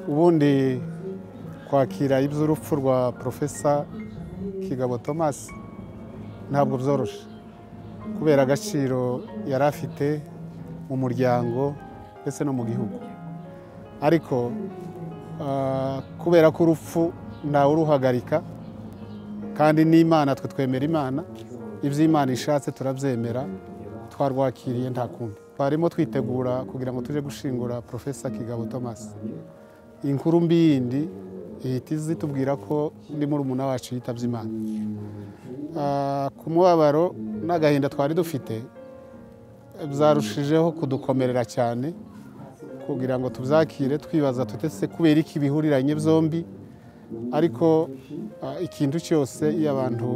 ubundi kwakira iby'urupfu rwa porofesa kigabo thomas ntabwo byoroshye kubera agaciro yari afite mu muryango ndetse no mu gihugu ariko ah, kubera ko urupfu ntawe uruhagarika kandi n'imana twe twemera imana ibyo imana ishatse turabyemera twarwakiriye nta kundi twarimo twitegura kugira ngo tujye gushingura porofesa kigabo thomas inkuru mbi yindi ihita izitubwira ko undi murumuna wacu yitabye imana Ah, ku mubabaro n'agahinda twari dufite byarushijeho kudukomerera cyane kugira ngo tubyakire twibaza tutese kubera iki bihuriranye byombi ariko ah, ikintu cyose iyo abantu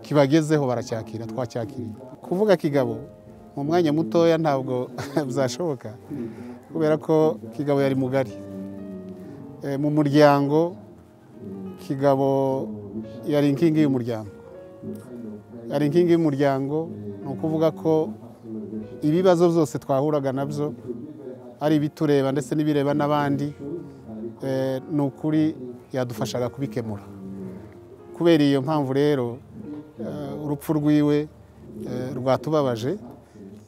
kibagezeho baracyakira twacyakiriye kuvuga kigabo mu mwanya mutoya ntabwo byashoboka kubera ko kigabo yari mugari Eh, mu muryango kigabo yari inkingi y'umuryango yari inkingi y'umuryango ni ukuvuga ko ibibazo byose twahuraga nabyo ari ibitureba ndetse n'ibireba n'abandi eh, ni ukuri yadufashaga kubikemura kubera iyo mpamvu rero eh, urupfu rwiwe eh, rwatubabaje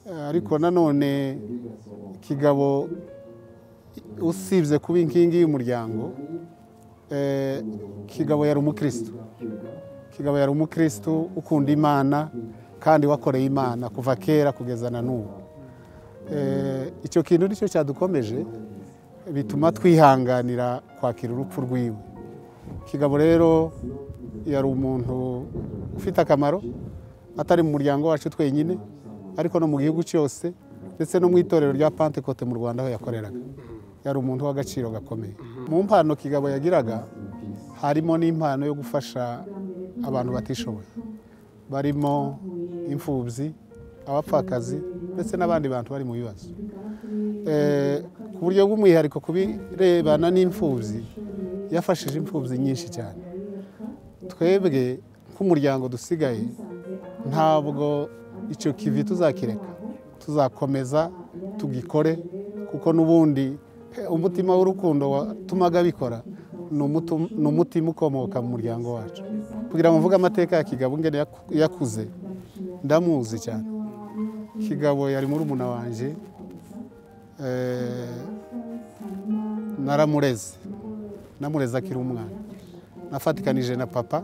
Eh, ariko nanone kigabo usibye kuba inkingi y'umuryango eh, kigabo yari umukristo kigabo yari umukristo ukunda imana kandi wakoreye imana kuva kera kugeza na n'ubu Eh, icyo kintu nicyo cyadukomeje bituma twihanganira kwakira urupfu rwiwe kigabo rero yari umuntu ufite akamaro atari mu muryango wacu twenyine ariko no mu gihugu cyose ndetse no mu itorero rya pentekote mu rwanda aho yakoreraga yari umuntu w'agaciro gakomeye mu mpano kigabo yagiraga harimo n'impano yo gufasha abantu batishoboye barimo imfubyi abapfakazi ndetse n'abandi bantu bari mu bibazo Eh, ku buryo bw'umwihariko ku birebana n'imfubyi yafashije imfubyi nyinshi cyane twebwe nk'umuryango dusigaye ntabwo icyo kivi tuzakireka tuzakomeza tugikore kuko n'ubundi eh, umutima w'urukundo watumaga bikora ni umutu- ni umutima ukomoka mu muryango wacu kugira ngo mvuge amateka ya kigabo ingene yaku- yakuze ndamuzi cyane kigabo yari murumuna wanjye eh, naramureze namureze akiri umwana nafatikanije na papa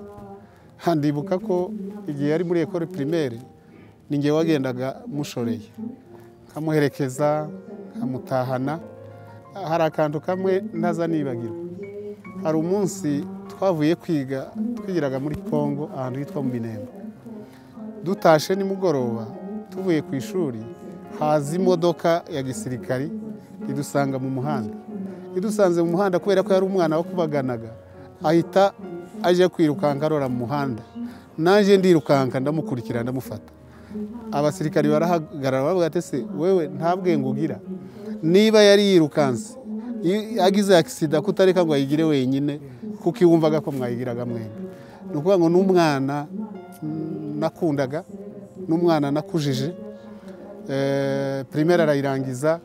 handibuka ko igihe yari muri ekore primaire ni njye wagendaga mushoreye nkamuherekeza nkamutahana hari akantu kamwe ntaza nibagirwa hari umunsi twavuye kwiga twigiraga muri kongo ahantu hitwa mu binemba dutashe nimugoroba tuvuye ku ishuri haza imodoka ya gisirikari idusanga mu muhanda idusanze mu muhanda kubera ko yari umwana wakubaganaga ahita aje kwirukanka arora mu muhanda naje ndirukanka ndamukurikira ndamufata abasirikari barahagarara bavuga ati se wewe nta bwenge ugira niba yari yirukanse i- agize akisida kutareka ngo ayigire wenyine kuko iwumvaga ko mwayigiraga mwembi ni ukuvuga ngo n'umwana mm, nakundaga n'umwana nakujije Eh, primaire arayirangiza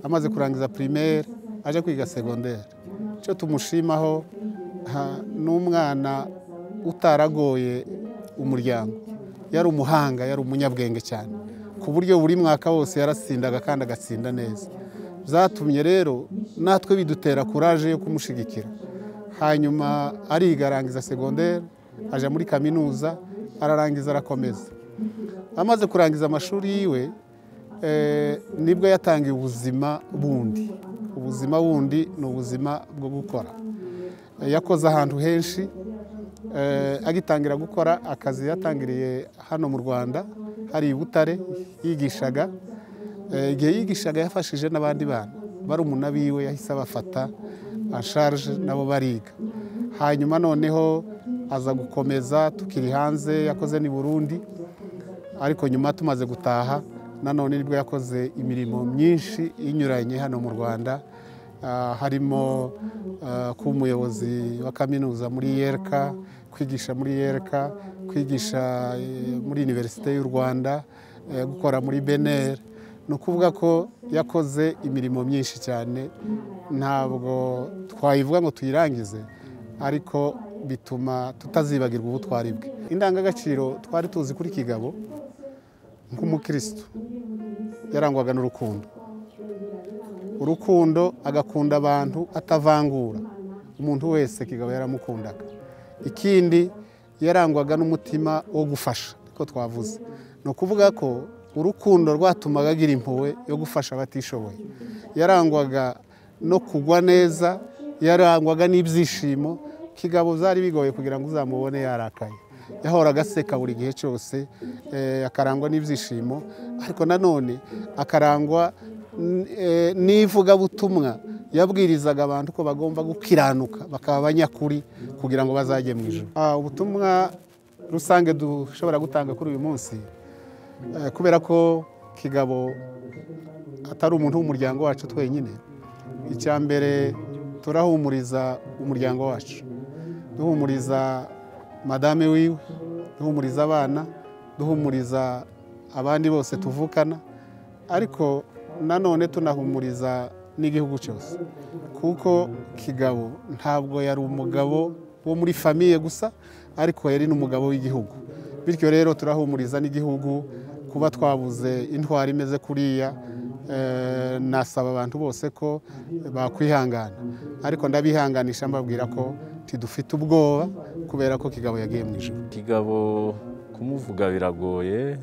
amaze kurangiza primaire aje kwiga secondaire icyo tumushimaho ha- ni umwana utaragoye umuryango yari umuhanga yari umunyabwenge cyane ku buryo buri mwaka wose yarasindaga kandi agatsinda neza byatumye rero natwe bidutera kuraje yo kumushyigikira hanyuma ariga arangiza secondaire ajya muri kaminuza ararangiza arakomeza amaze kurangiza amashuri yiwe eh, nibwo yatangiye ubuzima bundi ubuzima bundi ni ubuzima bwo gukora Eh, yakoze ahantu henshi eh, agitangira gukora akazi yatangiriye hano mu rwanda hari i butare yigishaga Eh, igihe yigishaga yafashije n'abandi bana barumuna biwe yahise abafata asharje nabo bariga hanyuma noneho aza gukomeza tukiri hanze yakoze ni burundi ariko nyuma tumaze gutaha nanone nibwo yakoze imirimo myinshi inyuranye hano mu rwanda Ah, harimo ah, kuba umuyobozi wa kaminuza muri yereka kwigisha muri yereka kwigisha eh, muri univerisite y'u rwanda eh, gukora muri beneri ni ukuvuga ko yakoze imirimo myinshi cyane ntabwo twayivuga ngo tuyirangize ariko bituma tutazibagirwa ubutwari bwe indangagaciro twari tuzi kuri kigabo nk'umukirisitu yarangwaga n'urukundo urukundo agakunda abantu atavangura umuntu wese kigabo yaramukundaga ikindi yarangwaga n'umutima wo gufasha ariko twavuze ni ukuvuga ko urukundo rwatumaga agira impuhwe yo gufasha abatishoboye yarangwaga no kugwa neza yarangwaga n'ibyishimo kigabo byari bigoye kugira ngo uzamubone yarakaye yahoraga aseka buri gihe cyose akarangwa n'ibyishimo ariko nanone akarangwa n'ivugabutumwa yabwirizaga abantu ko bagomba gukiranuka bakaba abanyakuri kugira ngo bazajye mu ijoro ubutumwa rusange dushobora gutanga kuri uyu munsi kubera ko kigabo atari umuntu w'umuryango wacu twenyine icya mbere turahumuriza umuryango wacu duhumuriza madame wiwe duhumuriza abana duhumuriza abandi bose tuvukana ariko nanone tunahumuriza n'igihugu cyose kuko kigabo ntabwo yari umugabo wo muri famiye gusa ariko yari n'umugabo w'igihugu bityo rero turahumuriza n'igihugu kuba twabuze intwari imeze kuriya nasaba abantu bose ko bakwihangana ariko ndabihanganisha mbabwira ko tidufite ubwoba kubera ko kigabo yagiye mu ijoro kigabo kumuvuga biragoye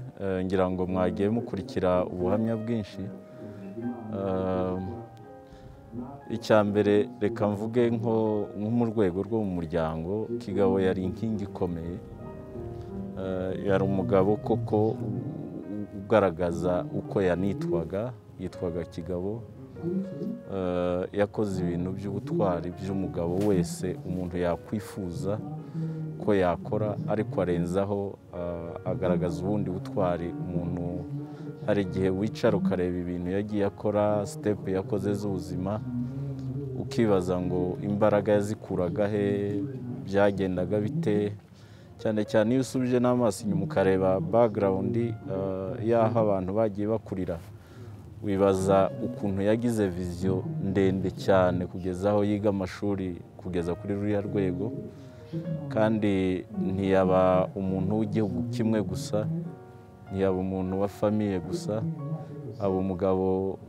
ngira ngo mwagiye mukurikira ubuhamya bwinshi icya mbere reka mvuge nko mu rwego rwo mu muryango kigabo yari inkingi ikomeye yari umugabo koko ugaragaza uko yanitwaga yitwaga kigabo yakoze ibintu by'ubutwari by'umugabo wese umuntu yakwifuza ko yakora ariko arenzaho agaragaza ubundi butwari umuntu hari igihe wicara ukareba ibintu yagiye akora sitepu yakoze z'ubuzima ukibaza ngo imbaraga yazikuraga he byagendaga bite cyane cyane iyo usubije n'amaso inyuma ukareba bagarawundi y'aho abantu bagiye bakurira wibaza ukuntu yagize viziyo ndende cyane kugeza aho yiga amashuri kugeza kuri ruriya rwego kandi ntiyaba umuntu w'igihugu kimwe gusa ntiyaba umuntu wa famiye gusa aba umugabo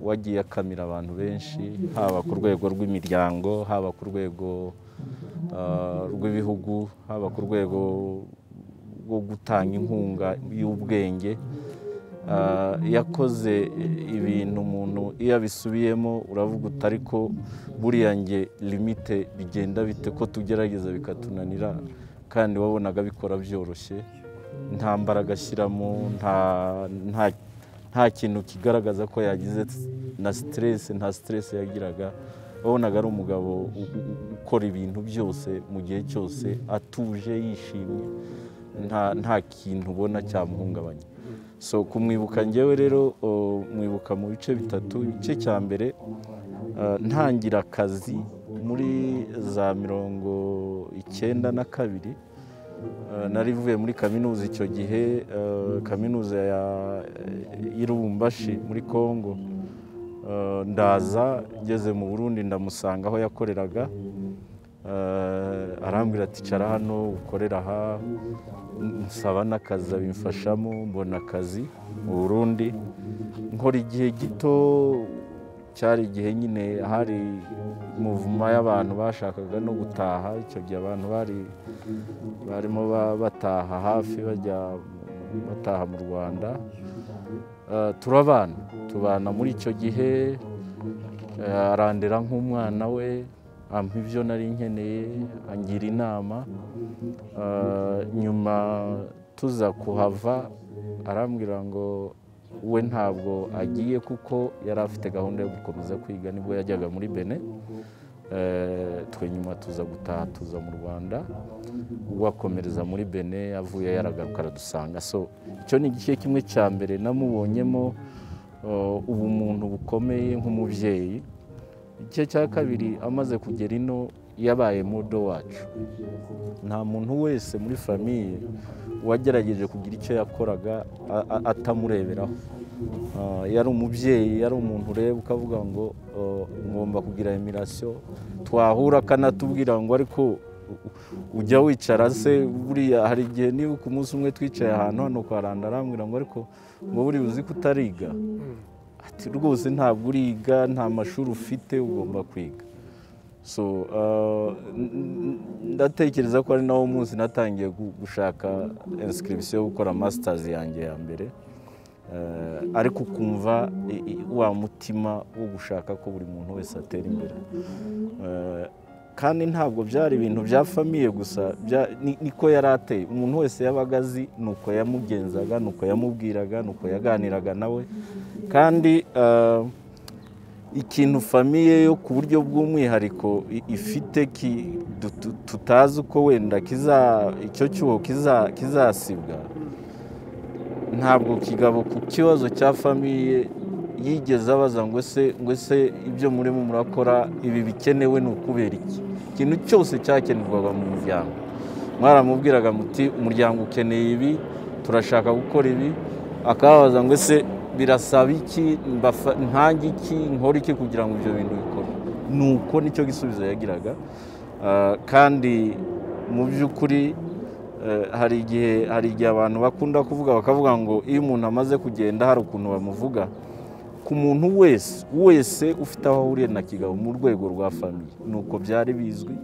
wagiye akamira abantu benshi haba ku rwego rw'imiryango haba ku rwego rw'ibihugu haba ku rwego rwo gutanga inkunga y'ubwenge yakoze ibintu umuntu iyo abisubiyemo uravuga uti ariko buriya nge limite bigenda bite ko tugerageza bikatunanira kandi wabonaga bikora byoroshye nta mbaraga ashyiramo nta kintu kigaragaza ko yagize na siteresi nta siteresi yagiraga wabonaga ari umugabo ukora ibintu byose mu gihe cyose atuje yishimye nta kintu ubona cyamuhungabanya so kumwibuka ngewe rero mwibuka mu bice bitatu igice cya mbere ntangira akazi muri za mirongo icyenda na kabiri narivuye muri kaminuza icyo gihe kaminuza y'irubumbashi muri congo ndaza ngeze mu burundi ndamusanga aho yakoreraga arambwira ati cara hano ukorera aha nsaba n'akazi abimfashamo mbona akazi mu burundi nkora igihe gito cyari igihe nyine hari muvuma y'abantu bashakaga no gutaha icyo gihe abantu bari barimo bataha hafi bajya bataha mu rwanda turabana tubana muri icyo gihe arandera nk'umwana we ampa ibyo nari nkeneye angira inama nyuma tuza kuhava arambwira ngo we ntabwo agiye kuko yari afite gahunda yo gukomeza kwiga nibwo yajyaga muri bene twe nyuma tuza gutaha tuza mu rwanda wakomereza muri bene avuye yaragaruka aradusanga so icyo ni igice kimwe cya mbere namubonyemo ubumuntu bukomeye nk'umubyeyi igice cya kabiri amaze kugera ino yabaye mudo wacu nta muntu wese muri famiye wagerageje kugira icyo yakoraga atamureberaho Ah, yari umubyeyi yari umuntu ureba ukavuga ngo ah, ngomba kugira emirasiyo twahura akanatubwira ngo ariko u- ujya wicara se buriya hari igihe nibuka umunsi umwe twicaye ahantu hano kwa randa arambwira ngo ariko ngo buriya uzi ko utariga ati rwose ntabwo uriga nta mashuri ufite ugomba kwiga so ah, n- n- ndatekereza ko ari nawo munsi natangiye gu- gushaka insikiribisiyo yo gukora masitazi yanjye ya mbere Eh, ariko ukumva i- i- wa mutima wo gushaka ko buri muntu wese atera imbere Eh, kandi ntabwo byari ibintu bya famiye gusa bya- ni- niko yari ateye umuntu wese yabaga azi ni uko yamugenzaga ni uko yamubwiraga ni uko yaganiraga nawe kandi eh, ikintu famiye yo ku buryo bw'umwihariko i- ifite ki- du- tu- tutazi uko wenda kiza- icyo cyuho kiza- kizasibwa ntabwo kigabo ku kibazo cya famiye yigeze abaza ngo ese ngo ese ibyo murimo murakora ibi bikenewe ni ukubera iki ikintu cyose cyakenerwaga mu muryango mwaramubwiraga muti umuryango ukeneye ibi turashaka gukora ibi akababaza ngo ese birasaba iki mbafa- ntange iki nkora iki kugira ngo ibyo bintu bikorwe nuko nicyo gisubizo yagiraga Ah, kandi mu by'ukuri Eh, hari igihe hari igihe abantu bakunda kuvuga bakavuga ngo iyo umuntu amaze kugenda hari ukuntu bamuvuga ku muntu wese wese ufite aho ahuriye na kigabo mu rwego rwa famiye ni uko byari bizwi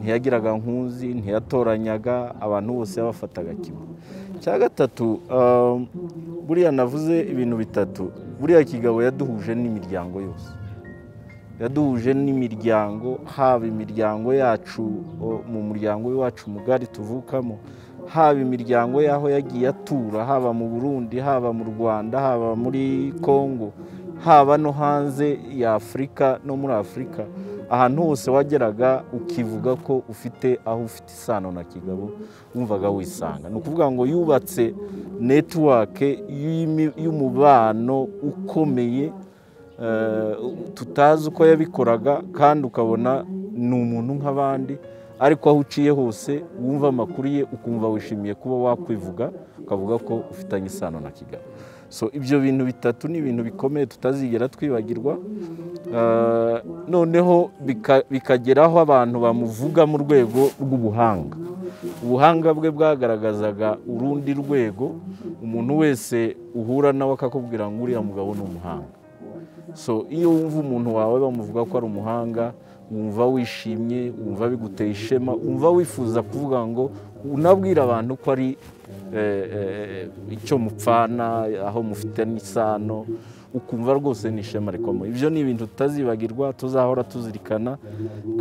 ntiyagiraga nkunzi ntiyatoranyaga abantu bose yabafataga kimwe cya gatatu um, buriya navuze ibintu bitatu buriya kigabo yaduhuje n'imiryango yose yaduhuje n'imiryango haba imiryango yacu o, mu muryango wacu mugari tuvukamo haba imiryango y'aho yagiye atura haba mu burundi haba mu rwanda haba muri congo haba no hanze ya afurika no muri afurika ahantu hose wageraga ukivuga ko ufite aho ufite isano na kigabo wumvaga wisanga ni ukuvuga ngo yubatse netiwake y'imi- y'umubano ukomeye eh, tutazi uko yabikoraga kandi ukabona ni umuntu nk'abandi ariko aho uciye hose wumva amakuru ye ukumva wishimiye kuba wakwivuga ukavuga ko ufitanye isano na kigabo so ibyo bintu bitatu ni ibintu bikomeye tutazigera twibagirwa Eh, noneho bika- bikageraho abantu bamuvuga mu rwego rw'ubuhanga ubuhanga bwe bwagaragazaga urundi rwego umuntu wese uhura nawe akakubwira ngo uriya mugabo ni umuhanga so iyo wumva umuntu wawe bamuvuga ko ari umuhanga wumva wishimye wumva biguteye ishema wumva wifuza kuvuga ngo unabwira abantu ko ari eh, eh, icyo mupfana aho mufite n'isano ukumva rwose ni ishema rikomeye ibyo ni ibintu tutazibagirwa tuzahora tuzirikana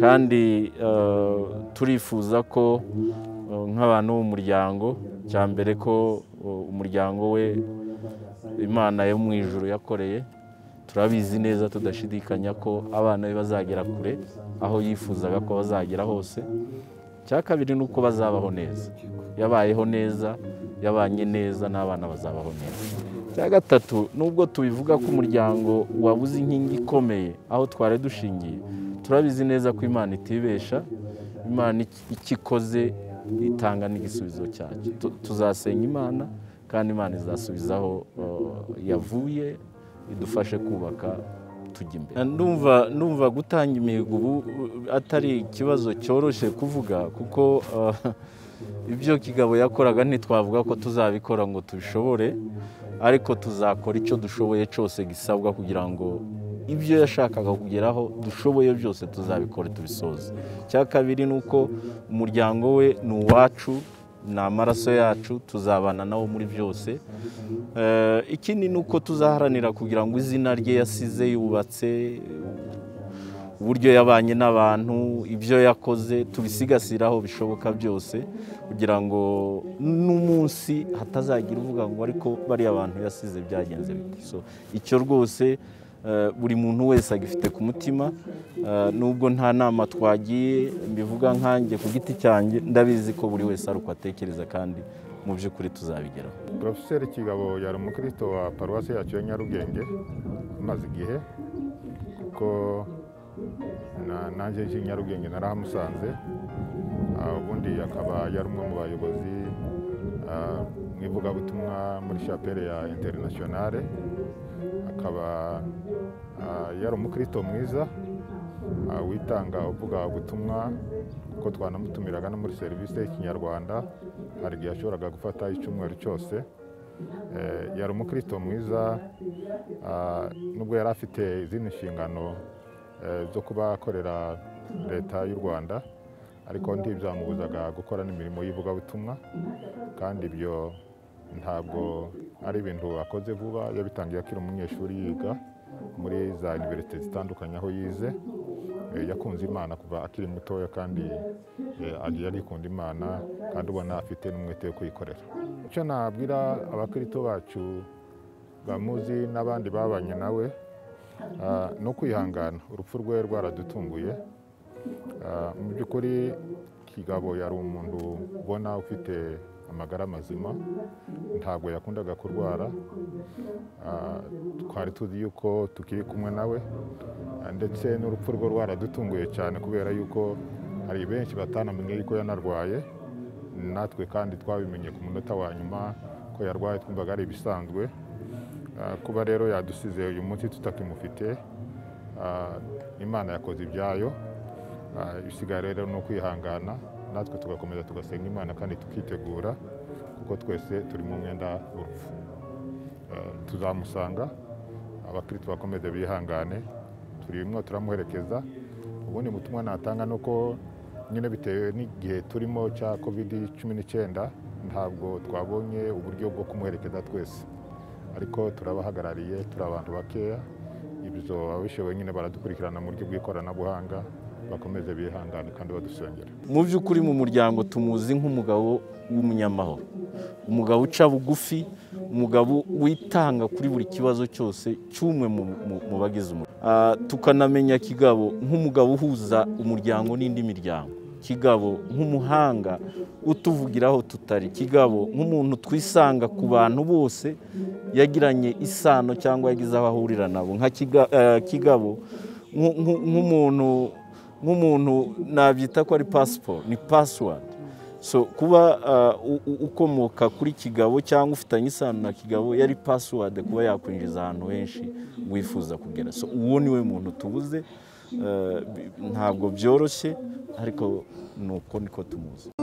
kandi eh, turifuza ko eh, nk'abantu b'umuryango cya mbere ko eh, umuryango we imana yo mu ijuru yakoreye turabizi neza tudashidikanya ko abana be bazagera kure aho yifuzaga ko bazagera hose icya kabiri ni uko bazabaho neza yabayeho neza yabanye neza n'abana bazabaho neza icya gatatu nubwo tubivuga ko umuryango wabuze inkingi ikomeye aho twari dushingiye turabizi neza ko imana itibesha imana iki- ikikoze itanga n'igisubizo cyacyo Tu- tuzasenya imana kandi imana izasubizaho eh, yavuye idufashe kubaka tujya imbere ndumva ndumva gutanga imihigo ubu uh, atari ikibazo cyoroshye kuvuga kuko uh, ibyo kigabo yakoraga ntitwavuga ko tuzabikora ngo tubishobore ariko tuzakora icyo dushoboye cyose gisabwa kugira ngo ibyo yashakaga kugeraho dushoboye byose tuzabikore tubisoze icya kabiri ni uko umuryango we ni uwacu ni amaraso yacu tuzabana nawo muri byose Eh, ikindi ni uko tuzaharanira kugira ngo izina rye yasize yubatse uburyo yabanye n'abantu ibyo yakoze tubisigasire aho bishoboka byose kugira ngo n'umunsi hatazagira uvuga ngo ariko bariya abantu yasize byagenze bite so icyo rwose eh, buri muntu wese agifite ku mutima eh, nubwo nta nama twagiye mbivuga nkanjye ku giti cyanjye ndabizi ko buri wese ari uko atekereza kandi mu by'ukuri tuzabigeraho poroferi kigabo yari umukristo wa paruwasi yacu ya nyarugenge umaze igihe kuko na- nanjye nje i nyarugenge narahamusanze ah, ubundi akaba yari umwe mu bayobozi ah, mu ivugabutumwa muri shapeli ya interinasiyonale akaba ah, yari umukristo mwiza ah, witanga uvuga ubutumwa kuko twanamutumiraga no muri serivisi y'ikinyarwanda hari igihe yashoboraga gufata icyumweru cyose Eh, yari umukristo mwiza ah, nubwo yari afite izindi nshingano eh, zo kuba akorera leta y'u rwanda ariko ntibyamubuzaga gukora n'imirimo y'ivugabutumwa kandi ibyo ntabwo ari ibintu akoze vuba yabitangiye akiri umunyeshuri yiga muri za univerisite zitandukanye aho yize Eh, yakunze imana kuva akiri mutoya kandi eh, agiye arikunda imana kandi ubona afite n'umwete wo kuyikorera icyo nabwira abakirito bacu bamuzi n'abandi babanye nawe ah, ni ukwihangana urupfu rwe rwaradutunguye Ah, mu by'ukuri kigabo yari umuntu ubona ufite amagara mazima ntabwo yakundaga kurwara Ah, twari tuzi yuko tukiri kumwe nawe Ah, ndetse n'urupfu rwe rwaradutunguye cyane kubera yuko hari benshi batanamenye yuko yanarwaye natwe kandi twabimenye ku munota wa nyuma ko yarwaye twumvaga ari ibisanzwe Ah, kuba rero yadusize uyu munsi tutakimufite ah, imana yakoze ibyayo Ah, ibisigaye rero ni ukwihangana natwe tugakomeza tugasenga imana kandi tukitegura kuko twese turi mu mwenda w'urupfu Eh, tuzamusanga abakirisitu bakomeze bihangane turi bimwe turamuherekeza ubundi butumwa natanga ni uko nyine bitewe n'igihe turimo cya kovidi cumi n'icyenda ntabwo twabonye uburyo bwo kumuherekeza twese ariko turabahagarariye turi abantu bakeya ibyo ababishoboye nyine baradukurikirana mu buryo bw'ikoranabuhanga bakomeze bihangane kandi badusengera mu by'ukuri mu muryango tumuzi nk'umugabo w'umunyamahoro umugabo uca bugufi umugabo witanga kuri buri kibazo cyose cy'umwe mu- mu- mu bagize umuryango Ah, tukanamenya kigabo nk'umugabo uhuza umuryango n'indi miryango kigabo nk'umuhanga utuvugiraho tutari kigabo nk'umuntu twisanga ku bantu bose yagiranye isano cyangwa yagize aho ahurira nabo nka Kiga- eh, kigabo nku- nku- nk'umuntu nk'umuntu nabyita ko ari pasiporo ni pasiwadi so kuba ah, u- u- ukomoka kuri kigabo cyangwa ufitanye isano na kigabo yari pasiwadi kuba yakwinjiza ahantu henshi wifuza kugera so uwo ni we muntu tubuze ah, bi- ntabwo byoroshye ariko ni uko niko tumuzi